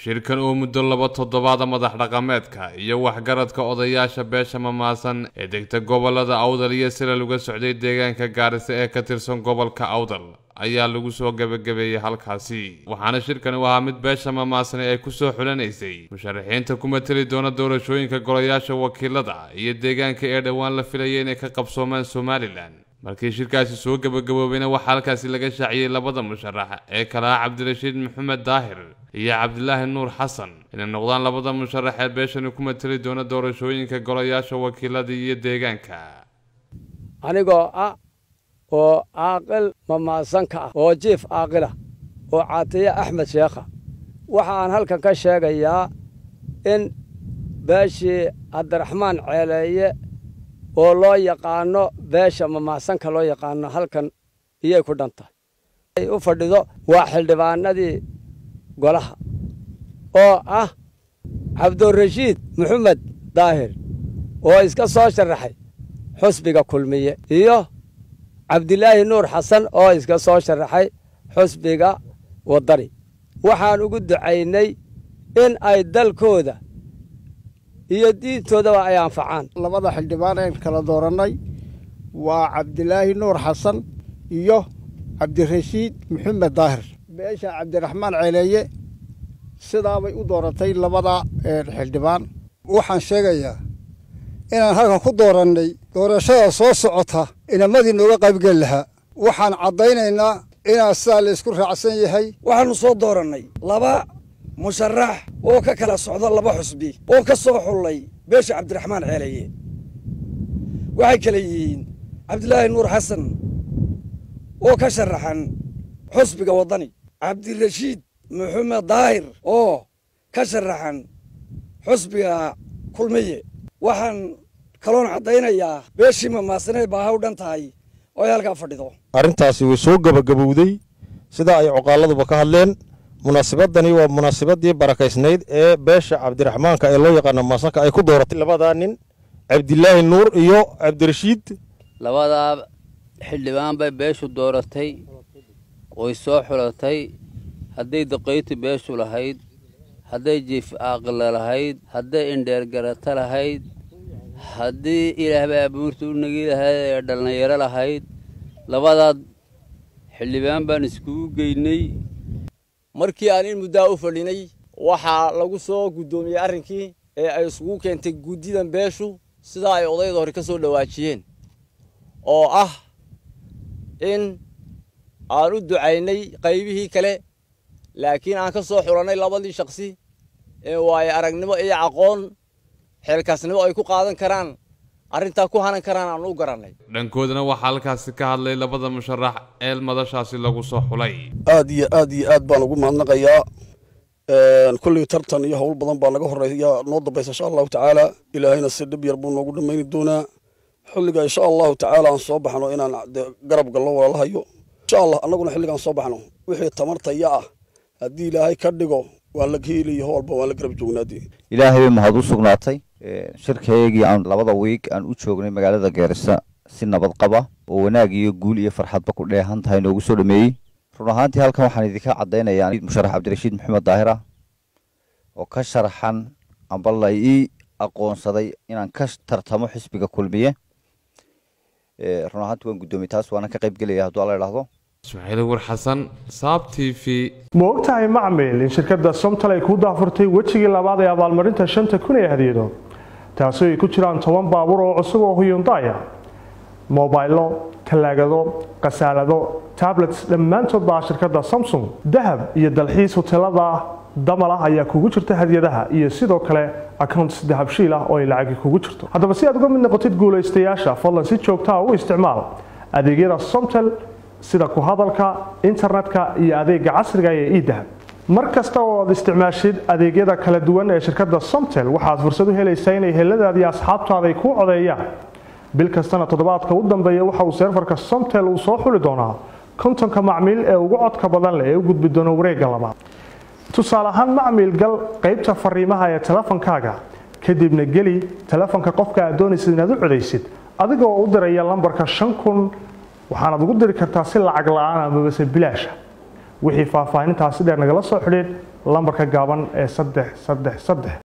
shirkan uu muddo laba toddobaada madax dhaqameedka iyo waxgaradka odayaasha beesha mamaasan ee degta gobolada awdal iyo silal uga socday deegaanka gaarisa ee ka tirsan gobolka awdal ayaa lagu soo gebagabeeyey halkaasi waxaana shirkani u ahaa mid beesha mamaasani ay ku soo xulanaysay musharaxiinta ku mateli doona doorashooyinka golayaasha wakiilada iyo deegaanka ee dhowaan la filayay inay ka qabsoomaan somalilan markii shirkaasi soo gebagaboobayna waxaa halkaasi laga shaaciyey labada musharax ee kala ah cabdirashiid maxamed daahir iyo cabdilaahi nuur xasan inay noqdaan labada musharax ee beeshani ku mateli doona doorashooyinka golayaasha wakiilada iyo deegaanka anigoo ah oo caaqil mamaasanka ah oo jiif caaqilah oo caatiye axmed sheekha waxa aan halkan ka sheegayaa in beeshii cabdiraxmaan ceeleeye oo loo yaqaano beesha mamaasanka loo yaqaano halkan iyay ku dhan tahay ay u fadhido waa xildhibaanadii golaha oo ah cabdirashiid maxamed daahir oo iska soo sharaxay xusbiga kulmiye iyo cabdilaahi nuur xasan oo iska soo sharaxay xusbiga waddani waxaan ugu ducaynay in ay dalkooda iyo diintoodaba ay anfacaan labada xildhibaan een kala doorannay waa cabdilaahi nuur xasan iyo cabdirashiid maxamed daahir beesha cabdiraxmaan ceeleeye sidaabay u dooratay labada xildhibaan waxaan sheegayaa inaan halkan ku doorannay doorashada soo socota inamadii nooga qaybgeli lahaa waxaan caddaynaynaa inaan sidaa laysku raacsan yahay waxaannu soo doorannay laba musharax oo ka kala socda laba xusbi oo ka soo xullay beesha cabdiraxmaan ceeleye waxay kale yihiin cabdilaahi nuur xasan oo ka sharaxan xusbiga waddani cabdirashiid maxamed daahir oo ka sharaxan xusbiga kulmiye waxaan kaloon caddaynayaa beeshii mamaasaneed baa haw dhan tahay oo ay halkaa fadhido arrintaasi way soo gebagabowday sidaa ay cuqaaladuba ka hadleen munaasabadani waa munaasabadii barakaysnayd ee beesha cabdiraxmaanka ee loo yaqaano maasanka ay ku dooratay labadaa nin cabdilaahi nuur iyo cabdirashiid labadaa xildhibaan bay beeshu dooratay way soo xulatay hadday daqayti beeshu lahayd hadday jiif aaqila lahayd hadday indheergarato lahayd haddii ilaahbay abuurta u nagi lahayd ee dhallinyaro lahayd labadaad xildhibaan baan iskugu geynay markii aan in muddaa u fadhinay waxaa lagu soo guddoomiyey arrinkii ee ay isugu keentay guddidan beeshu sidaa ay odayda hore ka soo dhowaajiyeen oo ah in aan u ducaynay qaybihii kale laakiin aan ka soo xulannay labadii shakhsi ee waayo aragnimo iyo aqoon xeelkaasnimo ay ku qaadan karaan arrintaa ku hanan karaan aan u garannay dhankoodana waxaa halkaasi ka hadlay labada musharax ee madashaasi lagu soo xulay aad iyo aad iyo aad baan ugu mahadnaqayaa kulley tartan iyo howl badan baa naga horreeya noo dambaysa insha allahu tacaala ilaahayna si dhib yar buu noogu dhammayni doonaa xilliga insha allahu tacaala aan soo baxno inaan garab gallo walaalahayo insha allah annaguna xilligaan soo baxno wixii tamartaya ah haddii ilaahay ka dhigo waan la geeliyo howlba waan la garab joognaadii ilaahay bay mahad u sugnaatay shirkaygii aan labada wiig aan u joognay magaalada geerisa si nabad qaba oo wanaag iyo guul iyo farxadba ku dheehan tahay noogu soo dhameeyey run ahaantii halkan waxaan idinka caddaynayaa musharax cabdirashiid maxamed daahir ah oo ka sharaxan amba la ii aqoonsaday inaan ka tartamo xisbiga kulmiye run ahaantii waan guddoomiyey taas waana ka qayb gelaya hadduu alla idhaahdo ismaaciil war xasan saab t v ma ogtahay macmil in shirkadda somtal ay ku daafurtay wejigii labaad ee abaalmarinta shanta kun ee hadiyado taasi ay ku jiraan toban baabuur oo cusub oo huyundaya mobaylo talaagado khasaalado tablets dhammaantood baa shirkadda samsung dahab iyo dalxiis hoteelada damal ah ayaa kugu jirta hadiyadaha iyo sidoo kale accounts dahabshiil ah oo ay lacagi kugu jirto haddaba si aad uga mid noqotid guulaystayaasha fadlan si joogtaa u isticmaal adeegyada somtel sida ku hadalka internetka iyo adeega casriga ee idahab mar kasta oo aad isticmaashid adeegyada kala duwan ee shirkadda somtel waxaad fursad u helaysaa inay heladaadi asxaabtaada ay kuu codeeyaan bil kastana toddobaadka u dambeeya waxa uu seerfarka somtel uu soo xuli doonaa kontonka macmiil ee ugu codka badan leh ee u gudbi doona wareegga labaad tusaale ahaan macmiil gal qaybta fariimaha ee telefonkaaga kadibna geli telefonka qofka aad doonaysid inaad u codaysid adigoo u diraya lambarka shan kun waxaanaad ugu diri kartaa si lacag la-aan amabase bilaasha wixii faahfaahintaasi dheer nagala soo xidhiid lambarka gaaban ee saddex saddex saddex